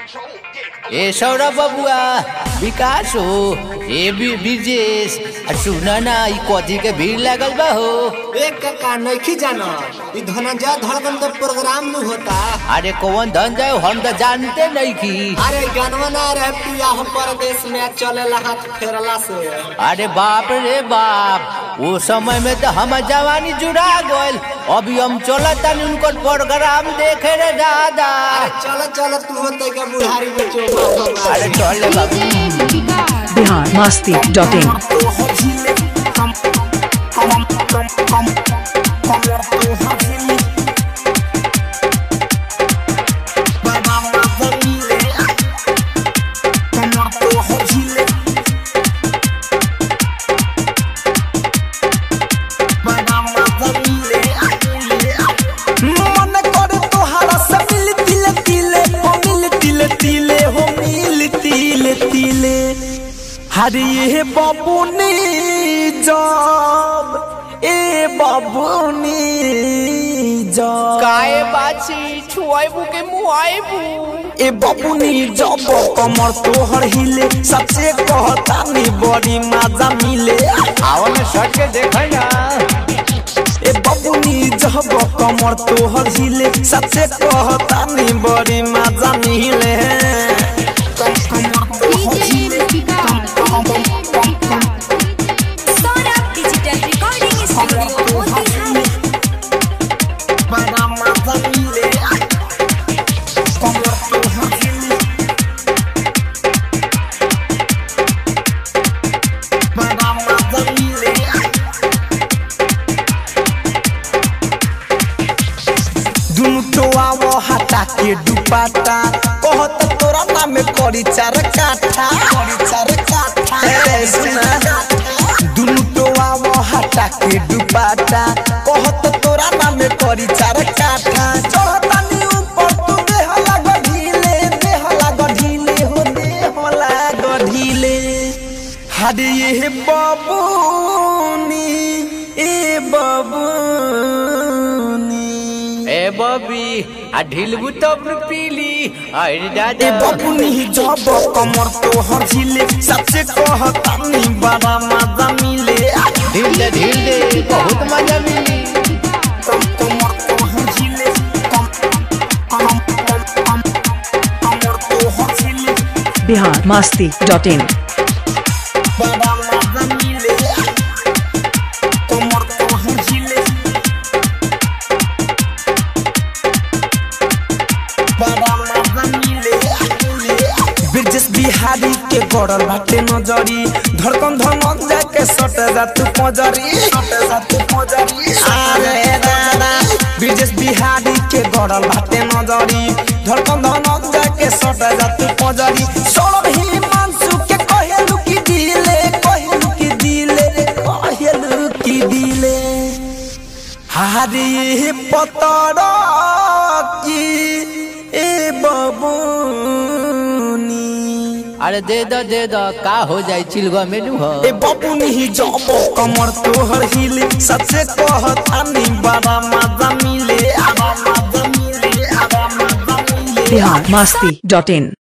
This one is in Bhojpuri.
ए सौरभ बबुआ विकास हो ए बि- ब्रिजेश आ सुन ना ई कथी के भीड़ लागल बा हो एक का नइखी जाना ई धनंजय धड़कन के प्रोग्राम में होता अरे कौन धन जाए हम तो जानते नहीं की अरे गनवा ना रहे पिया हम परदेश में चलेला हाथ फेरला से अरे बाप रे बाप वो समय में तो हम जवानी जुड़ा गइल अभी हम चलत तानी उनकर प्रोग्राम देखे रे दादा अरे चल चल तू होते के बुढ़ारी में चोमा अरे चल ले बाबू बिहार मस्ती डॉट इन मन कर तोहरा से मिल तिले तिले हो मिल तिले तिले हो मिल तिले तिले हरे ये बाबूनी जब ए बाबूनी जब काए बाची छुआइबू के मुआइबू ए बाबूनी जब कमर तोहर हिले सच्चे कहता नी बड़ी मजा मिले आओ ना सट के देखै ना ए बाबूनी जब कमर तोहर हिले सच्चे कहता नी बड़ी मजा मिले Saurabh digital recording studio Motihari बड़ा मजा मिले कमर तोहर हिले बड़ा मजा मिले दुनु तो आवो हटा के दुपाटा कहत तोरा नाम में करी चार काठा करी चार काठा ए सुना दुनु तो आवो हटा के दुपाटा कहत तोरा नाम में करी चार काठा चढ़ता नी ऊपर तू देह लाग ढीले देह लाग ढीले हो देह लाग ढीले हरे ये बाबूनी ए बाबूनी ए बबी आ ढिलबू तब न पीली अरे ए दादा बाबूनी जब कमर तोहर झिले सच्चे कहता नी बड़ा मजा मिले ढील दे ढील दे बहुत मजा मिली कम कमर तोहर झिले कम कम कम कम कमर तोहर झिले बिहार मस्ती डॉट इन बड़ा मजा मिले कमर तोहर झिले बड़ा मजा मिले ब्रिजेश बिहारी के गड़ल बाटे नजरी धड़कन धमक जाके सट जातु पजरी सट जातु पजरी अरे दादा ब्रिजेश बिहारी के गड़ल बाटे नजरी धड़कन धमक जाके सट जातु पजरी सौरभ ही मानसू के कहेलु की दिले कहेलु की दिले कहेलु की दिले हारी पतर की ए बबूनी अरे दे दो दे दो का हो जाए चिलवा में नु हो ए बबूनी जब कमर तोहर हिले सच्चे कहता नी बड़ा मजा मिले आबा मजा मिले आबा मजा मिले बिहार मस्ती डॉट इन